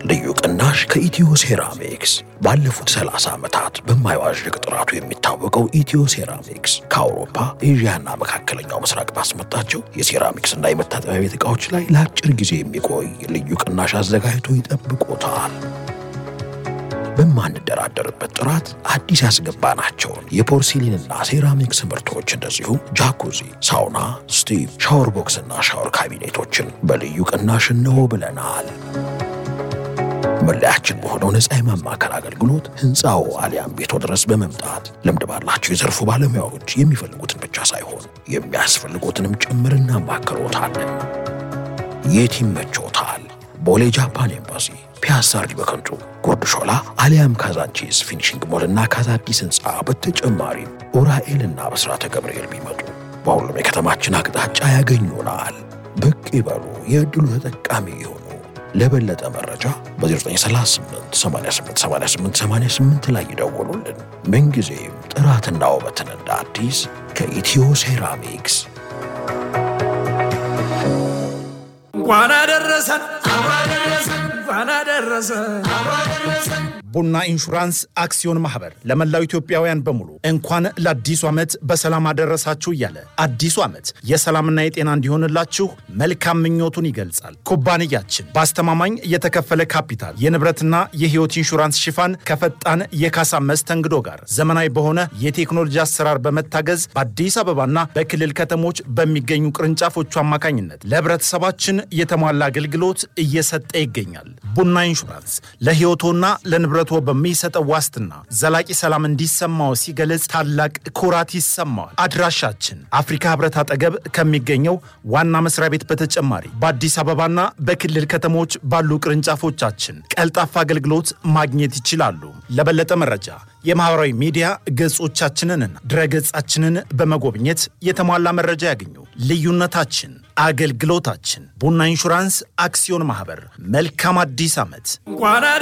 ልዩ ቅናሽ ከኢትዮ ሴራሚክስ። ባለፉት 30 ዓመታት በማይዋዥቅ ጥራቱ የሚታወቀው ኢትዮ ሴራሚክስ ከአውሮፓ ኤዥያና መካከለኛው ምስራቅ ባስመጣቸው የሴራሚክስና የመታጠቢያ ቤት ዕቃዎች ላይ ለአጭር ጊዜ የሚቆይ ልዩ ቅናሽ አዘጋጅቶ ይጠብቆታል። በማንደራደርበት ጥራት አዲስ ያስገባናቸውን የፖርሲሊንና ሴራሚክስ ምርቶች እንደዚሁም ጃኩዚ፣ ሳውና፣ ስቲቭ፣ ሻወር ቦክስና ሻወር ካቢኔቶችን በልዩ ቅናሽ እንሆ ብለናል። መለያችን በሆነው ነፃ የማማከር አገልግሎት ህንፃው አሊያም ቤቶ ድረስ በመምጣት ልምድ ባላቸው የዘርፉ ባለሙያዎች የሚፈልጉትን ብቻ ሳይሆን የሚያስፈልጉትንም ጭምር እናማክሮታለን። የት ይመቾታል? ቦሌ ጃፓን ኤምባሲ፣ ፒያሳ አርዲ በከንቱ፣ ጉርድ ሾላ አሊያም ካዛንቺስ ፊኒሽንግ ሞልና ካዛዲስ ህንፃ በተጨማሪም ኡራኤልና በስራተ ገብርኤል ቢመጡ በሁሉም የከተማችን አቅጣጫ ያገኙናል። ብቅ ይበሉ፣ የዕድሉ ተጠቃሚ ይሁኑ። ለበለጠ መረጃ በ0938 88 88 88 ላይ ይደውሉልን። ምንጊዜም ጥራትና ውበትን እንደ አዲስ ከኢትዮ ሴራሚክስ እንኳን አደረሰን እንኳን አደረሰን። ቡና ኢንሹራንስ አክሲዮን ማህበር ለመላው ኢትዮጵያውያን በሙሉ እንኳን ለአዲሱ ዓመት በሰላም አደረሳችሁ እያለ አዲሱ ዓመት የሰላምና የጤና እንዲሆንላችሁ መልካም ምኞቱን ይገልጻል። ኩባንያችን በአስተማማኝ የተከፈለ ካፒታል የንብረትና የሕይወት ኢንሹራንስ ሽፋን ከፈጣን የካሳ መስተንግዶ ጋር ዘመናዊ በሆነ የቴክኖሎጂ አሰራር በመታገዝ በአዲስ አበባና በክልል ከተሞች በሚገኙ ቅርንጫፎቹ አማካኝነት ለህብረተሰባችን የተሟላ አገልግሎት እየሰጠ ይገኛል። ቡና ኢንሹራንስ ለሕይወቶና ለንብረ ህብረቶ በሚሰጠው ዋስትና ዘላቂ ሰላም እንዲሰማው ሲገለጽ ታላቅ ኩራት ይሰማዋል። አድራሻችን አፍሪካ ህብረት አጠገብ ከሚገኘው ዋና መስሪያ ቤት በተጨማሪ በአዲስ አበባና በክልል ከተሞች ባሉ ቅርንጫፎቻችን ቀልጣፋ አገልግሎት ማግኘት ይችላሉ። ለበለጠ መረጃ የማህበራዊ ሚዲያ ገጾቻችንንና ድረገጻችንን በመጎብኘት የተሟላ መረጃ ያገኙ። ልዩነታችን አገልግሎታችን። ቡና ኢንሹራንስ አክሲዮን ማህበር። መልካም አዲስ ዓመት። እንኳን